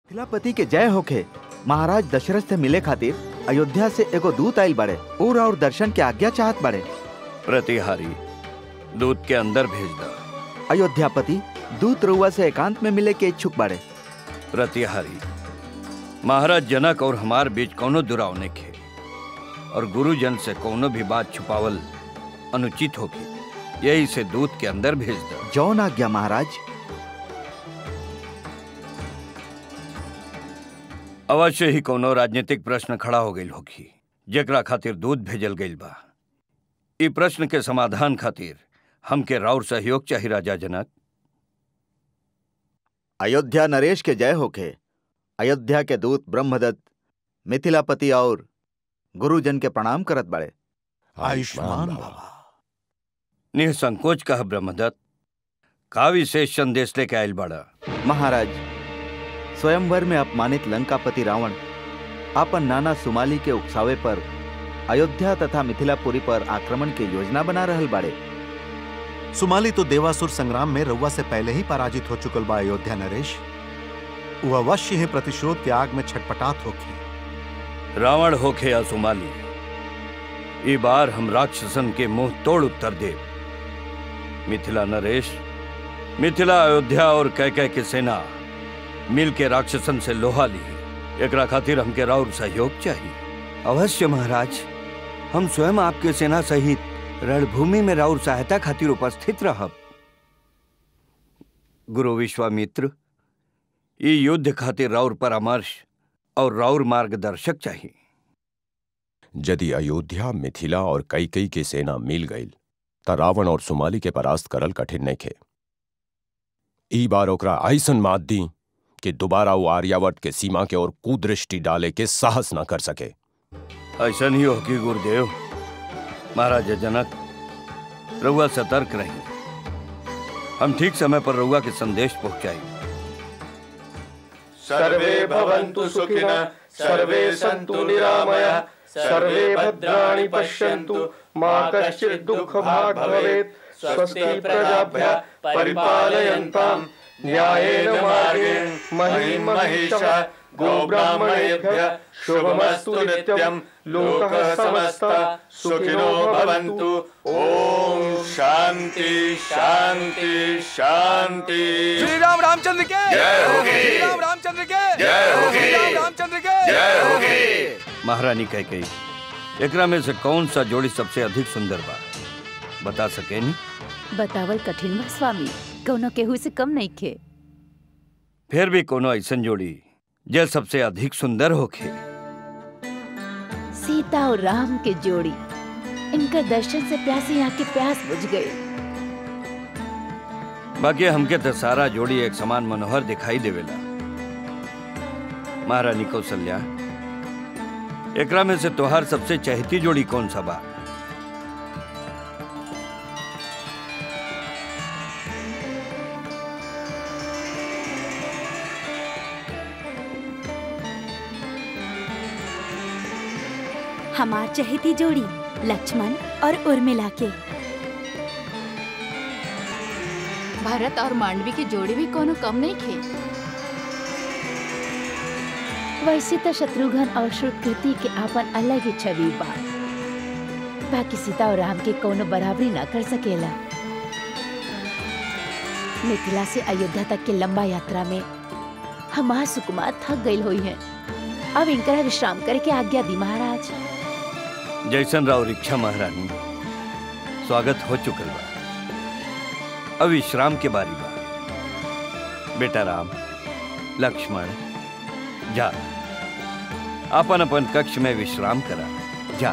मिथिलापति के जय होखे महाराज दशरथ से मिले खातिर अयोध्या से एगो दूत आइल बड़े और और दर्शन के आज्ञा चाहत बड़े प्रतिहारी दूत के अंदर भेज दा अयोध्यापति दूत रउआ से एकांत में मिले के इच्छुक बड़े प्रतिहारी महाराज जनक और हमार बीच कोनो दुराव नहीं खे और गुरुजन से कोनो भी बात छुपावल अनुचित होगी यही से दूत के अंदर भेज दा जौन आज्ञा महाराज अवश्य ही कोनो राजनीतिक प्रश्न खड़ा हो गई होगी जेकरा खातिर दूध भेजल गईल बा ई प्रश्न के समाधान खातिर हमके राउर सहयोग चाहिए राजा जनक अयोध्या नरेश के जय होखे अयोध्या के दूत ब्रह्मदत्त मिथिलापति और गुरुजन के प्रणाम करत बड़े आयुष्मान भवा निसंकोच कह ब्रह्मदत्त का विशेष संदेश लेके आयल बड़ा महाराज स्वयंवर में अपमानित लंकापति रावण आपन नाना सुमाली के उकसावे पर अयोध्या तथा मिथिलापुरी पर आक्रमण के योजना बना रहल बाड़े सुमाली तो देवासुर संग्राम में रउआ से पहले ही पराजित हो चुकल बा अयोध्या नरेश वो अवश्य ही प्रतिशोध के आग में छटपटात होखी रावण होखे या सुमाली ई बार हम राक्षसन के मुंह तोड़ उत्तर दे मिथिला नरेश मिथिला अयोध्या और कैकय के सेना मिल के राक्षसन से लोहा ली एकरा खातिर हमके राउर सहयोग चाहिए अवश्य महाराज हम स्वयं आपके सेना सहित रणभूमि में राउर सहायता खातिर उपस्थित रहब गुरु विश्वामित्र ई युद्ध खातिर राउर परामर्श और राउर मार्गदर्शक चाहिए यदि अयोध्या मिथिला और कैकई के सेना मिल गईल त रावण और सुमाली के परास्त करल कठिन नइखे ई बार ओकरा ऐसन मात दी कि दोबारा वो आर्यावर्त के सीमा के ओर कुदृष्टि डाले के साहस न कर सके ऐसा नहीं होगी गुरुदेव महाराज जनक रउआ सतर्क रही हम ठीक समय पर रउआ के संदेश पहुंचाई सर्वे भवन्तु सुखिनः सर्वे सन्तु निरामयः सर्वे भद्राणि पश्यन्तु मा कश्चित् दुःखभाग् भवेत् स्वस्ति प्रजाभ्यः परिपालयन्ताम् न्यायेन मार्गेण महीं महिषः गोब्राह्मणेभ्यः शुभमस्तु नित्यम् लोकः समस्तः सुखिनो भवन्तु ॐ शान्ति शान्ति शान्ति श्री राम रामचंद्र के जय होगी। श्री राम रामचंद्र के जय होगी। श्री राम रामचंद्र के जय होगी महारानी कह गई एकरा में से कौन सा जोड़ी सबसे अधिक सुंदर बा बता सके नी बतावल कठिन बा स्वामी कौनो केहू से कम नहीं खे फिर भी कोनो ऐसन जोड़ी जे सबसे अधिक सुंदर होखे सीता और राम के जोड़ी इनका दर्शन से प्यासी आँख की प्यास बुझ गई बाकी हमके तो सारा जोड़ी एक समान मनोहर दिखाई देवेला महारानी कौशल्या एकरा में से तोहार सबसे चहती जोड़ी कौन सा बा हमार चहेती जोड़ी लक्ष्मण और उर्मिला के भरत और मांडवी की जोड़ी भी कोनो कम नहीं खे वैसे तो शत्रुघ्न और श्रुतकृति के आपन अलग ही छवि बा बाकी सीता और राम के कोनो बराबरी ना कर सकेला मिथिला से अयोध्या तक के लंबा यात्रा में हमार सुकुमार थक गई हुई है अब इनकरा विश्राम करके आज्ञा दी महाराज जैसन राव इच्छा महारानी स्वागत हो चुकल बा अब विश्राम के बारी बा बेटा राम लक्ष्मण जा अपन अपन कक्ष में विश्राम करा जा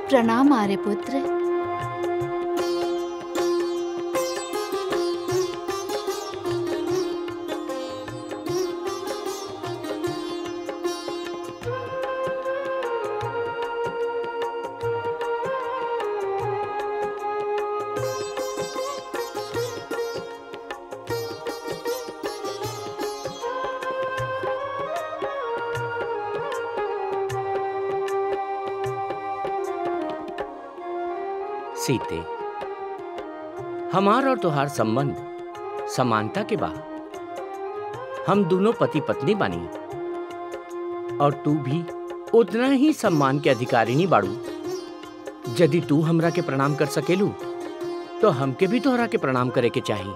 प्रणाम आर्य पुत्र सीते हमार और तुहार संबंध समानता के बा हम दोनों पति पत्नी बानी और तू भी उतना ही सम्मान के अधिकारिणी बाड़ू यदि तू हमरा के प्रणाम कर सकेलू तो हमके भी तोहरा के प्रणाम करे के चाही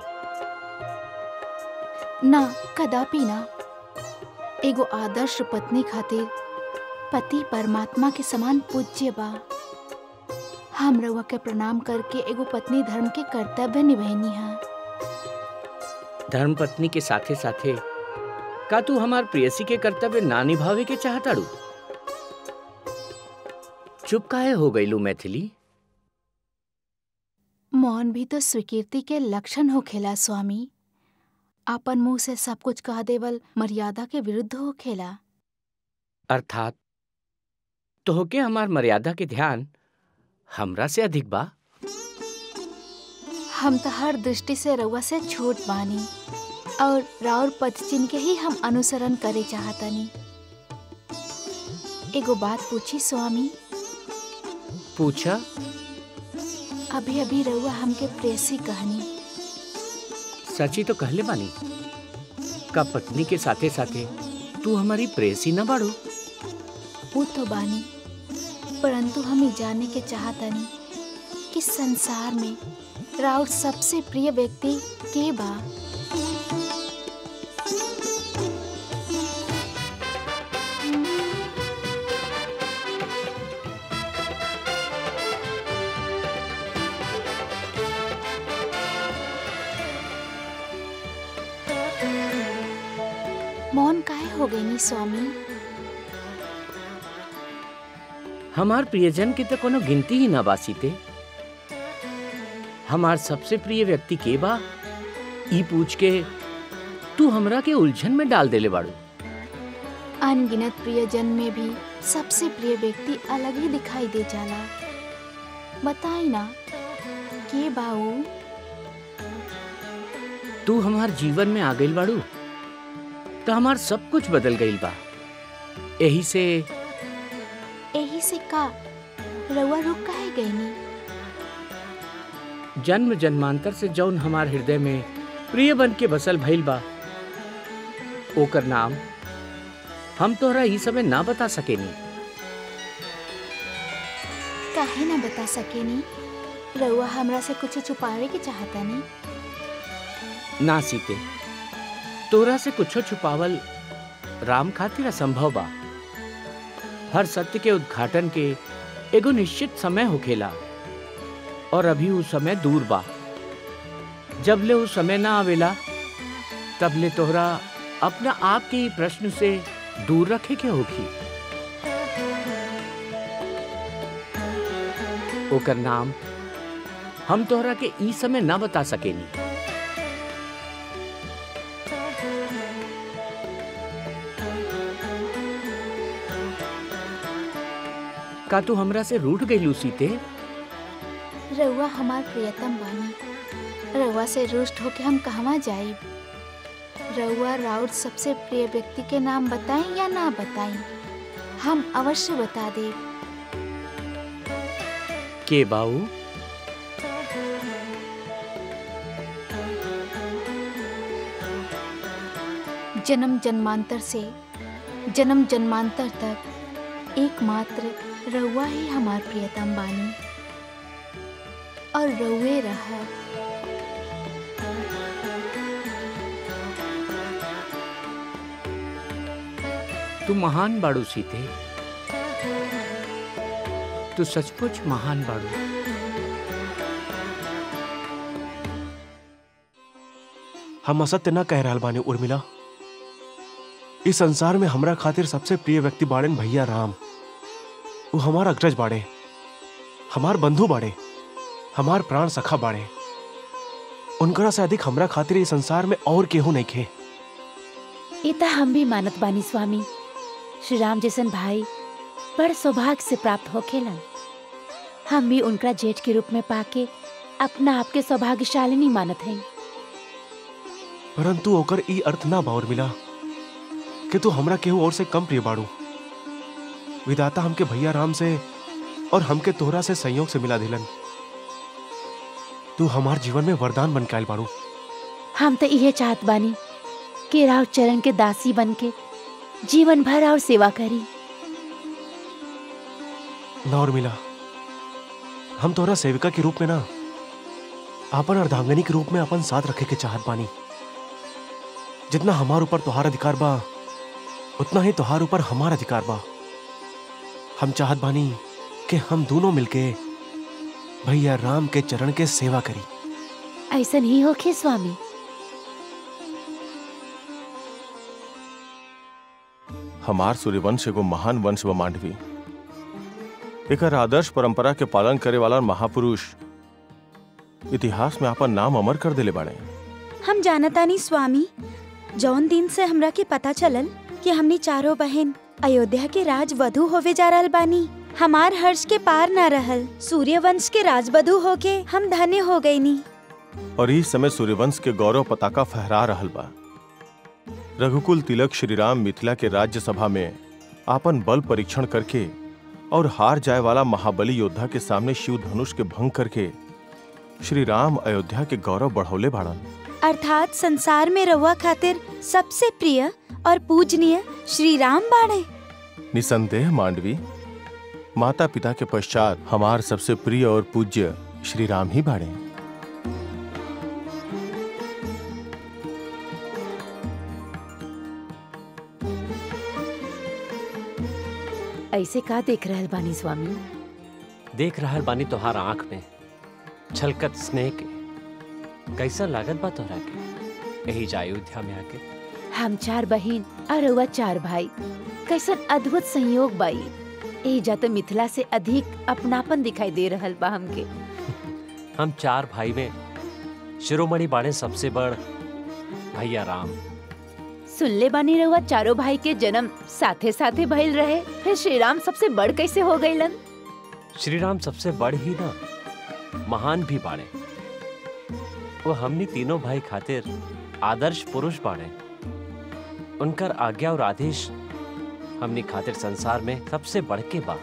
ना कदापि ना एगो आदर्श पत्नी खातिर पति परमात्मा के समान पूज्य बा हम रउआ के प्रणाम करके एगो पत्नी धर्म के कर्तव्य निभैनी है धर्म पत्नी के साथे साथे का तू हमार प्रेयसी के कर्तव्य ना निभावे के चाहताड़ू चुप काहे हो गईलू मैथिली मौन भी तो स्वीकृति के लक्षण होखेला स्वामी आपन मुंह से सब कुछ कह देवल मर्यादा के विरुद्ध होखेला अर्थात तोहके हमार मर्यादा के ध्यान हमरा से अधिक बा हम तो हर दृष्टि से रउआ से छोट बानी और राउर पद चिन्ह के ही हम अनुसरण करे चाहतनी एगो बात पूछी स्वामी पूछा अभी अभी रउआ हमके प्रेसी कहनी सची तो कहले बानी का पत्नी के साथे साथे तू हमारी प्रेसी न बाड़ू वो तो बानी परंतु हम ये जानने के चाहतनी कि संसार में राउर सबसे प्रिय व्यक्ति के बा मौन काहे हो गई नी स्वामी हमार प्रियजन के तो कोनो गिनती ही ना बासीते हमार सबसे प्रिय व्यक्ति के बा ई पूछ के तू हमरा के उलझन में डाल देले बाड़ू अनगिनत प्रियजन में भी सबसे प्रिय व्यक्ति अलग ही दिखाई दे जाला बताई ना के बाऊ तू हमार जीवन में आ गइल बाड़ू तो हमार सब कुछ बदल गइल बा यही से यही से का रउआ रुक काहे गईनी जन्म जन्मांतर से जौन हमार हृदय में प्रिय बन के बसल भइल बा ओकर नाम हम तोहरा ई समय ना बता सकेनी काहे ना बता सकेनी रउआ हमरा से कुछ छुपावे के चाहता नी ना सीते तोरा से कुछो छुपावल राम खातिर असंभव बा हर सत्य के उद्घाटन के एगो निश्चित समय होखेला और अभी वो समय दूर बा जब ले वो समय ना आवेला तब ले तोहरा अपना आप के ही प्रश्न से दूर रखे के होखी ओकर नाम हम तोहरा के ई समय ना बता सकेनी का तू हमरा से रूठ गई सीते रउआ हमार प्रियतम बानी रउआ से रुष्ट होके हम कहवा जाइब रउआ राउत सबसे प्रिय व्यक्ति के नाम बताएं या ना बताएं हम अवश्य बता देब के बाऊ जन्म जन्मांतर से जन्म जन्मांतर तक एकमात्र रउआ ही हमार प्रियतम बानी और रउए रहा तू महान बाड़ू सीते तू सचमुच महान बाड़ू हम असत्य न कह रहल बानी उर्मिला इस संसार में हमरा खातिर सबसे प्रिय व्यक्ति बाड़ेन भैया राम वो हमारा अग्रज बाड़े हमार बंधु बाड़े हमार प्राण सखा बाड़े उनकरा से अधिक हमरा खातिर इस संसार में और केहू नहीं खे ये तो हम भी मानत बानी स्वामी श्री राम जैसन भाई बड़ सौभाग्य से प्राप्त होखेलन हम भी उनका जेठ के रूप में पाके अपना आपके सौभाग्यशालिनी मानत हैं परंतु ओकर ई अर्थ ना बाउर मिला कि तू हमरा केहू और से कम प्रिय बाड़ू विदाता हमके भैया राम से और हमके तोहरा से संयोग से मिला दिलन तू हमार जीवन में वरदान बन के आयल बाड़ू हम तो यह चाहत बानी कि राव चरण के दासी बन के जीवन भर और सेवा करी ना और मिला हम तोहरा सेविका के रूप में ना आपन अर्धांगनी के रूप में अपन साथ रखे के चाहत बानी जितना हमार ऊपर तोहार अधिकार बा उतना ही तोहार ऊपर हमार अधिकार बा हम चाहत बानी कि हम दोनों मिलके भैया राम के चरण के सेवा करी ऐसा ही होखे स्वामी हमार सूर्यवंश एगो महान वंश व मांडवी एकर आदर्श परंपरा के पालन करे वाला महापुरुष इतिहास में अपन नाम अमर कर देले बाड़े हम जानतानी स्वामी जौन दिन से हमरा के पता चलल कि हमनी चारों बहन अयोध्या के राज वधु होवे जा रहल बानी हमार हर्ष के पार न रहल सूर्यवंश के राजवधु होके हम धन्य हो गईनी और इस समय सूर्यवंश के गौरव पताका फहरा रहल बा रघुकुल तिलक श्री राम मिथिला के राज्यसभा में आपन बल परीक्षण करके और हार जाए वाला महाबली योद्धा के सामने शिव धनुष के भंग करके श्री राम अयोध्या के गौरव बढ़ौले बाड़न अर्थात संसार में रहुआ खातिर सबसे प्रिय और पूजनीय श्री राम बाड़े निसंदेह मांडवी माता पिता के पश्चात हमार सबसे प्रिय और पूज्य श्री राम ही बाड़े ऐसे का देख रहल बानी स्वामी देख रहल बानी तोहार आंख में छलकत स्नेह के कैसा लागत बा तोहरा के यही जा अयोध्या में आके हम चार बहन और रउआ चार भाई कैसन अद्भुत संयोग बाई एही जा तो मिथिला से अधिक अपनापन दिखाई दे रहल बा हमके हम चार भाई में शिरोमणि बाड़े सबसे बड़ भैया राम सुनले बानी रउआ चारों भाई के जन्म साथे साथे भइल रहे फिर श्री राम सबसे बड़ कैसे हो गईलन श्री राम सबसे बड़ ही ना महान भी बाड़े वो हमनी तीनों भाई खातिर आदर्श पुरुष बाड़े उनकर आज्ञा और आदेश हमनी खातिर संसार में सबसे बढ़ के बा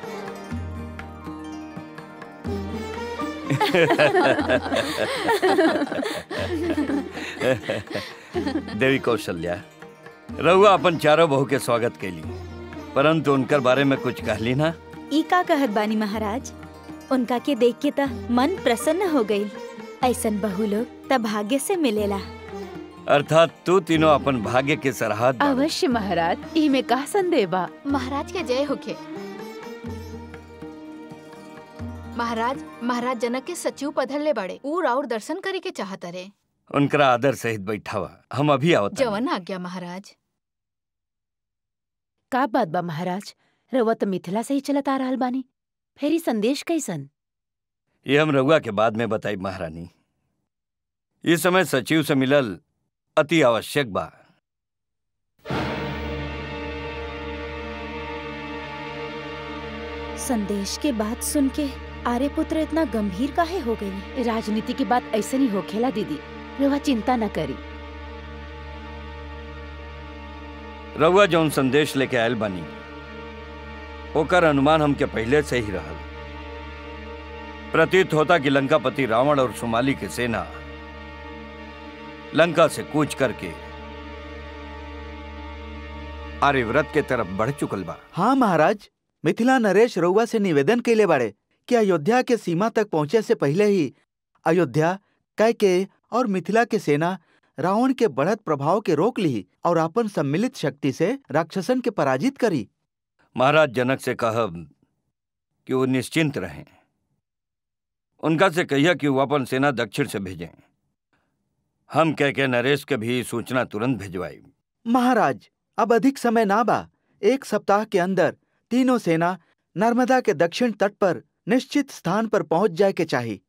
देवी कौशल्या रहुआ अपन चारों बहू के स्वागत के लिए परंतु उनकर बारे में कुछ कहली ना ई का कहत बानी महाराज उनका के देख के त मन प्रसन्न हो गई ऐसन बहु लोग त भाग्य से मिलेला अर्थात तू तीनों अपन भाग्य के सरहद बाड़ू। अवश्य महाराज ई में का संदेह बा महाराज के जय होखे महाराज महाराज जनक के सचिव पधर ले बड़े ऊ राउर दर्शन करे के चाहत रे उनकरा आदर सहित बैठावा हम अभी आवत जवन आज्ञा महाराज का बात बा महाराज रउआ तो मिथिला से ही चलत आ रहल बानी फिर ई संदेश कैसन ये हम रघुआ के बाद में बताई महारानी इस समय सचिव से मिलल अति आवश्यक बा संदेश के बात सुन के आर्यपुत्र इतना गंभीर काहे हो गई राजनीति की बात ऐसे नहीं होखेला दीदी रउआ चिंता न करी रघुआ जौन संदेश लेके आयल बानी ओकर अनुमान हमके पहले से ही रहल प्रतीत होता कि लंकापति रावण और सुमाली की सेना लंका से कूच करके आर्यव्रत के तरफ बढ़ चुकल बा हाँ महाराज मिथिला नरेश रउआ से निवेदन कैले बाड़े कि अयोध्या के सीमा तक पहुंचे से पहले ही अयोध्या कैके और मिथिला के सेना रावण के बढ़त प्रभाव के रोक ली और अपन सम्मिलित शक्ति से राक्षसन के पराजित करी महाराज जनक से कहब कि वो निश्चिंत रहें उनका से कहिया कि वो अपन सेना दक्षिण से भेजें हम कह के नरेश के भी सूचना तुरंत भिजवाई महाराज अब अधिक समय ना बा एक सप्ताह के अंदर तीनों सेना नर्मदा के दक्षिण तट पर निश्चित स्थान पर पहुंच जाए के चाहिए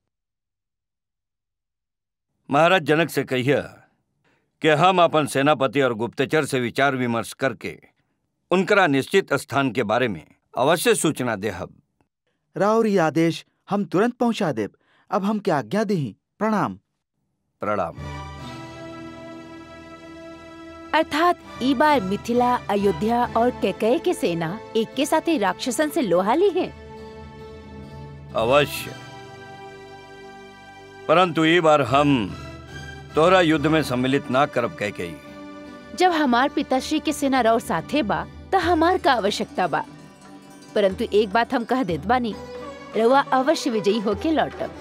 महाराज जनक से कहिए कि हम अपन सेनापति और गुप्तचर से विचार विमर्श करके उनकरा निश्चित स्थान के बारे में अवश्य सूचना देहब राउर ये आदेश हम तुरंत पहुंचा देब अब हम क्या आज्ञा दी प्रणाम प्रणाम अर्थात ई बार मिथिला अयोध्या और कैकय के सेना एक के साथ ही राक्षसन से लोहा ली है अवश्य परंतु ये बार हम तोहरा युद्ध में सम्मिलित ना करब कह गई जब हमार पिताश्री के सेना रौर साथे बा तो हमार का आवश्यकता बा परंतु एक बात हम कह देत बानी रउआ अवश्य विजयी होके लौटब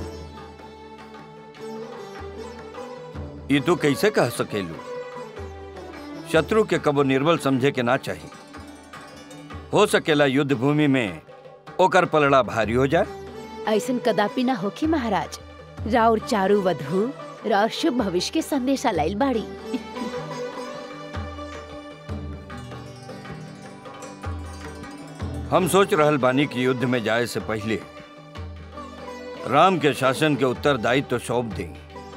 ये तू कैसे कह सकेलू शत्रु के कबो निर्बल समझे के ना चाहिए हो सकेला युद्ध भूमि में ओकर पलड़ा भारी हो जाए ऐसन कदापि न होखी महाराज राउर चारू वधु राउर शुभ भविष्य के संदेशा लाइल बाड़ी हम सोच रहल बानी कि युद्ध में जाए से पहले राम के शासन के उत्तरदायित्व तो सौंप दें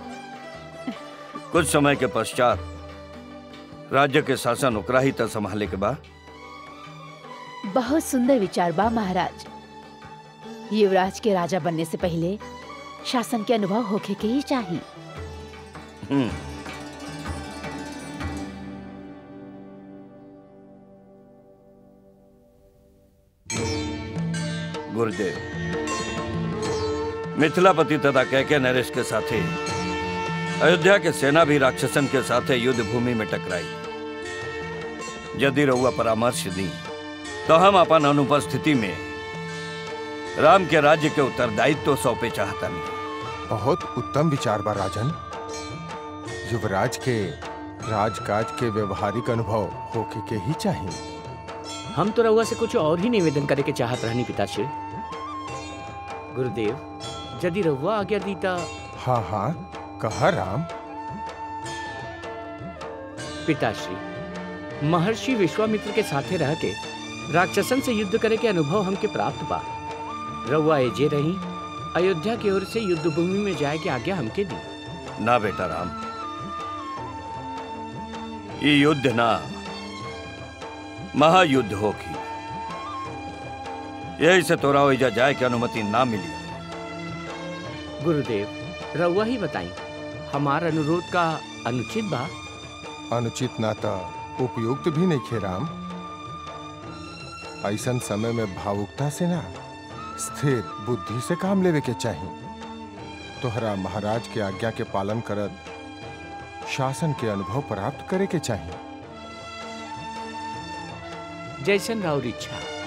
कुछ समय के पश्चात राज्य के शासन ओकरा ही तक संभाले के बाद बहुत सुंदर विचार बा महाराज युवराज के राजा बनने से पहले शासन के अनुभव होखे के ही चाहिए हम्म गुरुदेव मिथिलापति तथा कैके नरेश के साथे अयोध्या के सेना भी राक्षसन के साथे युद्ध भूमि में टकराई यदि रहुआ परामर्श दी तो हम अपन अनुपस्थिति में राम के राज्य के उत्तरदायित्व तो सौंपे चाहता नहीं बहुत उत्तम विचार बा राजन युवराज के राजकाज के व्यवहारिक अनुभव होके के ही चाहिए हम तो रउआ से कुछ और ही निवेदन करे के चाहत रहनी पिताश्री गुरुदेव यदि रउआ आज्ञा दीता हाँ हाँ कहा राम पिताश्री महर्षि विश्वामित्र के साथे रह के राक्षसन से युद्ध करे के अनुभव हमके प्राप्त बा रउआ एजे रही अयोध्या की ओर से युद्ध भूमि में जाए के आज्ञा हमके दी ना बेटा राम ये युद्ध ना महायुद्ध होगी यही से तोरा ओइजा जाए की अनुमति ना मिली गुरुदेव रउआ ही बताई हमार अनुरोध का अनुचित बा अनुचित नाता उपयुक्त भी नहीं खे राम ऐसन समय में भावुकता से ना स्थिर बुद्धि से काम लेवे के चाहिए तोहरा महाराज के आज्ञा के पालन करत शासन के अनुभव प्राप्त करे के चाहिए जैसन राउर इच्छा